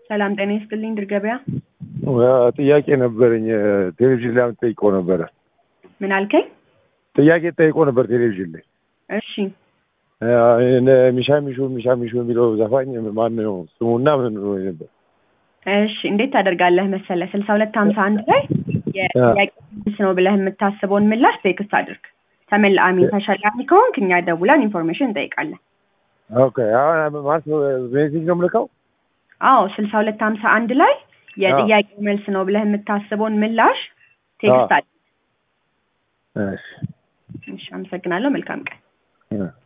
ሰላም ጤና ይስጥልኝ ድር ገበያ። ጥያቄ ነበረኝ። ቴሌቪዥን ላይ ጠይቀው ነበረ። ምን አልከኝ? ጥያቄ ጠይቆ ነበር ቴሌቪዥን ላይ እሺ ሚሻ ሚሹ ሚሻ ሚሹ የሚለው ዘፋኝ ማን ነው ስሙና ምን ነበር? እሺ እንዴት ታደርጋለህ መሰለህ ስልሳ ሁለት ሀምሳ አንድ ላይ የጥያቄ መልስ ነው ብለህ የምታስበውን ምላሽ ቴክስት አድርግ። ተመላአሚ ተሸላሚ ከሆንክ እኛ ደውለን ኢንፎርሜሽን እንጠይቃለን። ኦኬ አሁን ማለት ሜሴጅ ነው የምልከው? አዎ ስልሳ ሁለት ሀምሳ አንድ ላይ የጥያቄ መልስ ነው ብለህ የምታስበውን ምላሽ ቴክስት አድርግ። እሺ እሺ አመሰግናለሁ። መልካም ቀን።